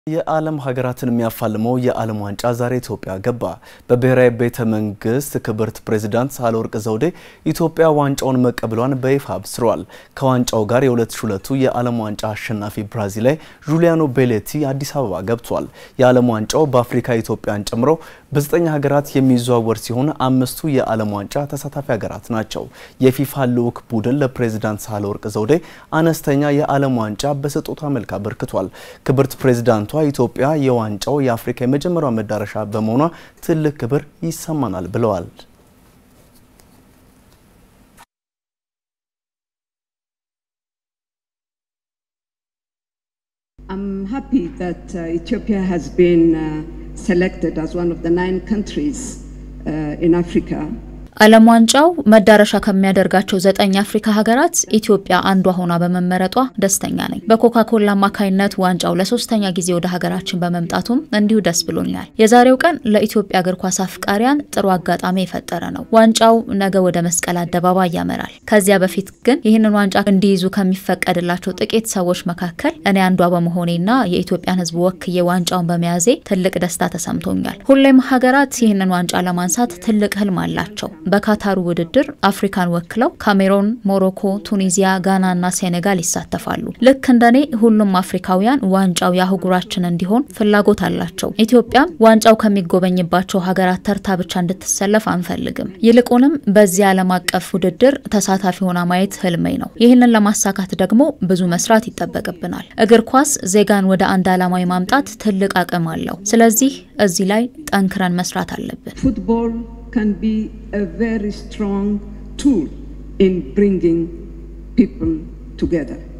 የዓለም ሀገራትን የሚያፋልመው የዓለም ዋንጫ ዛሬ ኢትዮጵያ ገባ። በብሔራዊ ቤተ መንግስት ክብርት ፕሬዚዳንት ሳህለወርቅ ዘውዴ ኢትዮጵያ ዋንጫውን መቀበሏን በይፋ አብስረዋል። ከዋንጫው ጋር የ2002ቱ የዓለም ዋንጫ አሸናፊ ብራዚላዊ ጁሊያኖ ቤሌቲ አዲስ አበባ ገብቷል። የዓለም ዋንጫው በአፍሪካ ኢትዮጵያን ጨምሮ በዘጠኝ ሀገራት የሚዘዋወር ሲሆን አምስቱ የዓለም ዋንጫ ተሳታፊ ሀገራት ናቸው። የፊፋ ልዑክ ቡድን ለፕሬዚዳንት ሳህለወርቅ ዘውዴ አነስተኛ የዓለም ዋንጫ በስጦታ መልክ አበርክቷል። ክብርት ፕሬዚዳንቷ ኢትዮጵያ የዋንጫው የአፍሪካ የመጀመሪያው መዳረሻ በመሆኗ ትልቅ ክብር ይሰማናል ብለዋል። I'm happy that uh, Ethiopia has been uh, selected as one of the nine countries uh, in Africa ዓለም ዋንጫው መዳረሻ ከሚያደርጋቸው ዘጠኝ አፍሪካ ሀገራት ኢትዮጵያ አንዷ ሆና በመመረጧ ደስተኛ ነኝ። በኮካ ኮላ አማካይነት ዋንጫው ለሶስተኛ ጊዜ ወደ ሀገራችን በመምጣቱም እንዲሁ ደስ ብሎኛል። የዛሬው ቀን ለኢትዮጵያ እግር ኳስ አፍቃሪያን ጥሩ አጋጣሚ የፈጠረ ነው። ዋንጫው ነገ ወደ መስቀል አደባባይ ያመራል። ከዚያ በፊት ግን ይህንን ዋንጫ እንዲይዙ ከሚፈቀድላቸው ጥቂት ሰዎች መካከል እኔ አንዷ በመሆኔና የኢትዮጵያን ሕዝብ ወክዬ ዋንጫውን በመያዜ ትልቅ ደስታ ተሰምቶኛል። ሁሌም ሀገራት ይህንን ዋንጫ ለማንሳት ትልቅ ህልም አላቸው። በካታሩ ውድድር አፍሪካን ወክለው ካሜሮን፣ ሞሮኮ፣ ቱኒዚያ፣ ጋና እና ሴኔጋል ይሳተፋሉ። ልክ እንደኔ ሁሉም አፍሪካውያን ዋንጫው የአህጉራችን እንዲሆን ፍላጎት አላቸው። ኢትዮጵያም ዋንጫው ከሚጎበኝባቸው ሀገራት ተርታ ብቻ እንድትሰለፍ አንፈልግም። ይልቁንም በዚህ ዓለም አቀፍ ውድድር ተሳታፊ ሆና ማየት ህልሜ ነው። ይህንን ለማሳካት ደግሞ ብዙ መስራት ይጠበቅብናል። እግር ኳስ ዜጋን ወደ አንድ ዓላማ የማምጣት ትልቅ አቅም አለው። ስለዚህ እዚህ ላይ ጠንክረን መስራት አለብን። can be a very strong tool in bringing people together.